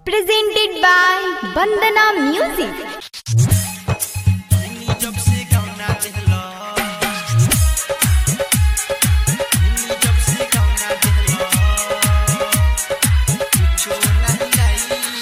presented by Bandana Music. जब से गाना दिहला जब से गाना दिहला कुछो नहीं लाई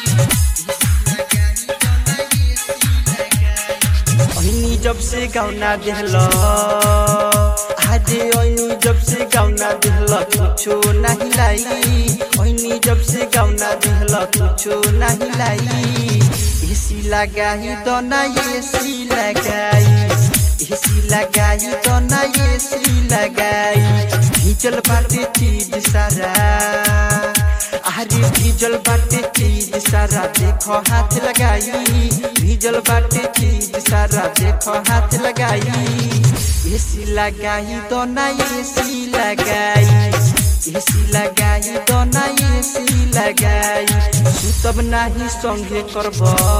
ओइनी जब से गाना दिहला हाजे ओइनी जब से गाना दिहला कुछो नहीं लाई ओइनी जब से गाना दिहला कुछो नहीं लाई एसी लगाई तो ना एसी लगाई एसी लगाई तो ना एसी लगाई भीजल बाटे चीज सारा अरे भीजल बाटे चीज सारा देखो हाथ लगाई भीजल बाटे चीज सारा देखो हाथ लगाई एसी लगाई तो ना एसी लगाई एसी लगाई तो ना एसी लगाई सुतब नाही संगे करब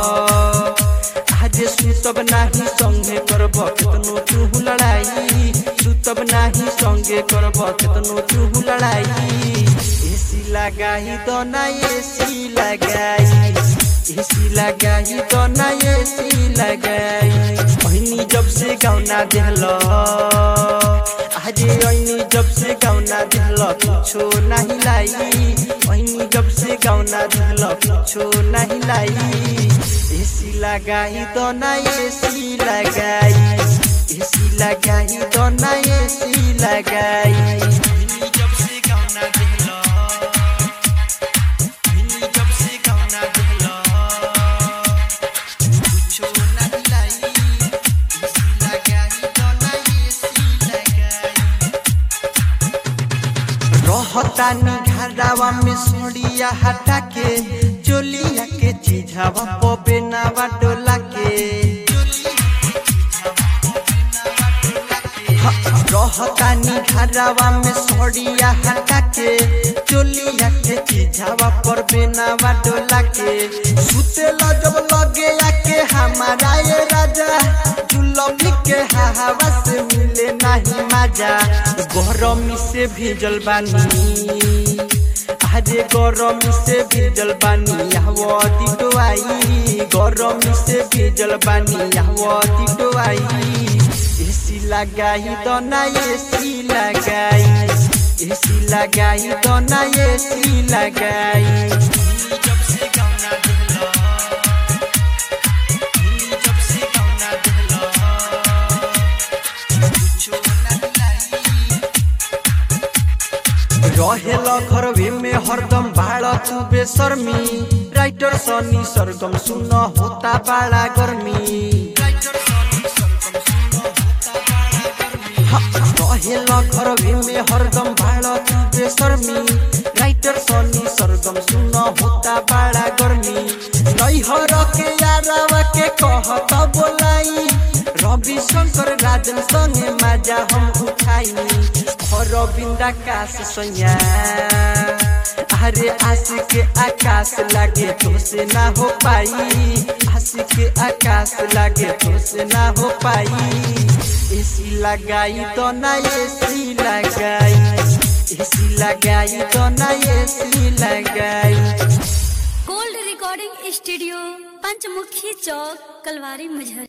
आज सुतब नाही संगे करब केतनो तू लड़ाई सुतब नाही संगे करब केतनो तू लड़ाई एसी लगाई तो ना एसी लगाई एसी लगाई तो ना एसी लगाई पहिनी जब से गाउना देहलो आजे ऐनी जब से गाउना दिहल कुछो नहीं लाई ऐनी जब से गाउना दिहल कुछो नहीं लाई एसी लगाई तो ना एसी लगाई एसी लगाई तो ना एसी लगाई ऐनी जब से गाउना दिहल ऐनी जब से गाउना दिहल कुछो नहीं लाई एसी लगाई तो ना एसी लगाई रहतानी घरवा में सोड़िया हटा के चोलिया के चीझावा पबे नावा डोला के रहतानी घरवा में सोड़िया हटा के चोलिया के चीझावा पर बेनावा डोला के सुतेला जब लगे आके हमारा ये राजा जुलमी के हवा से मिले नहीं मजा गरमी से भीजल बानी अरे गरमी से भीजल बानी हवती डोआई गरमी से भीजल बानी हवती डोआई एसी लगाई तो ना एसी लगाई एसी लगाई तो ना एसी लगाई जब से गाना दिहला जब से गाना दिहला कुछो नहीं लाई रहेला घरवे में हरदम भाड़ा तू बेशर्मी राइटर सनी सरगम सुन होता बड़ा गर्मी रहेला घरवे में हरदम भाड़ा तू बेशर्मी राइटर सनी सरगम सुन होता बड़ा गर्मी नैहर के यारावा के कहत बोलाई रवि शंकर राजन संगे मजा हम उठाई अरविंद आकाश सैया अरे आस के आकाश लागे तुमसे ना हो पाई आस के आकाश लागे तुमसे ना हो पाई एसी लगाई तो ना एसी लगाई एसी लगाई तो ना एसी लगाई गोल्ड रिकॉर्डिंग स्टूडियो पंचमुखी चौक कलवारी मुजहर